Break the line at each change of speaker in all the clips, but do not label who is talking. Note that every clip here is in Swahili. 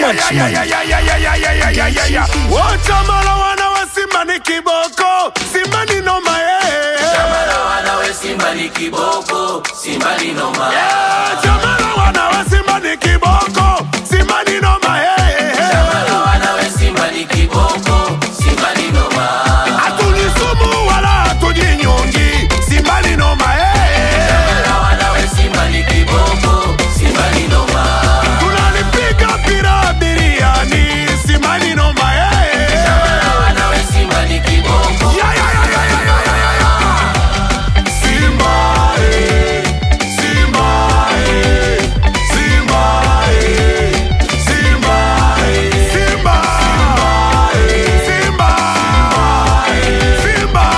Wachamala wana wa Simba ni kiboko, Simba ni noma eh.
Chamala wanawe Simba ni kiboko, Simba ni noma.
Eh, Chamala wana wa Simba ni kiboko, Simba ni noma eh.
Chamala wanawe Simba ni kiboko, Simba ni noma.
Hatujisumu wala hatujinyongi, Simba ni noma eh.
Chamala wanawe Simba ni kiboko, Simba ni noma.
Tunalipiga pira biriani, Simba ni noma eh.
Chamala wanawe Simba ni kiboko.
Ya, ya, ya, ya, ya, ya, ya, ya, ya. Simba, eh. Simba, eh. Simba, eh. Simba, eh. Simba, eh. Simba, eh. Simba,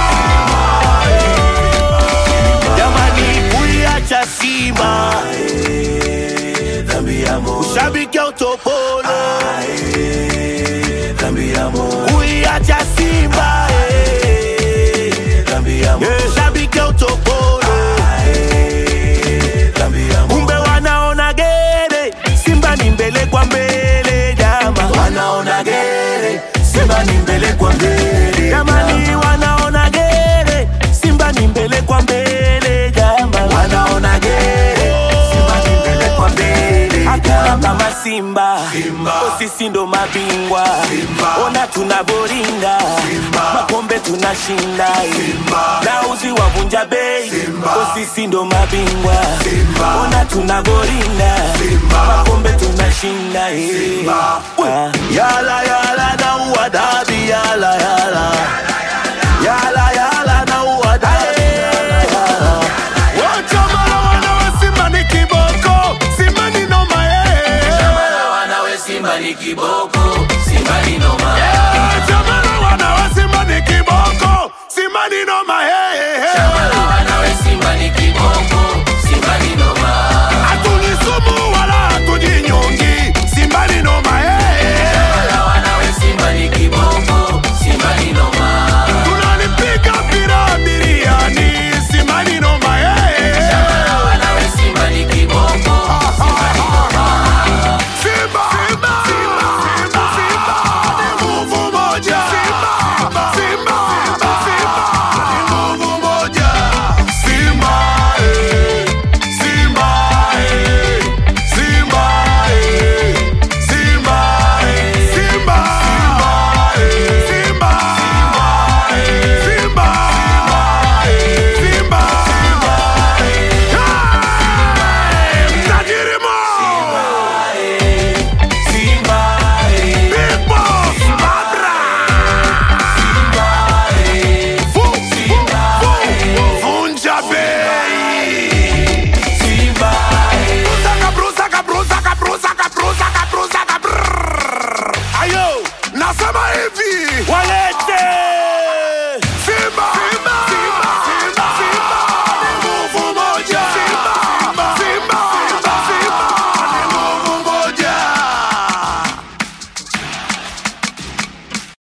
eh.
Jamani, kuiacha Simba ushabiki utopolo, kuiacha Simba eh, eh, shabiki utopolo, kumbe wanaona gere, Simba ni mbele kwa mbele, jama wanaona gere, Simba ni mbele kwa mbele, jamani wanaona gere, Simba ni mbele kwa mbele, jama wanaona gere, Simba ni mbele kwa mbele, hakuna kama Simba, Oh, sisi ndo mabingwa, ona tunavoringa, makombe tunashinda, na uzi wavunja bei, Oh, sisi ndo mabingwa, ona tunavoringa, makombe tunashinda, eh. Ah, yala yala na uwadabi yala yala yala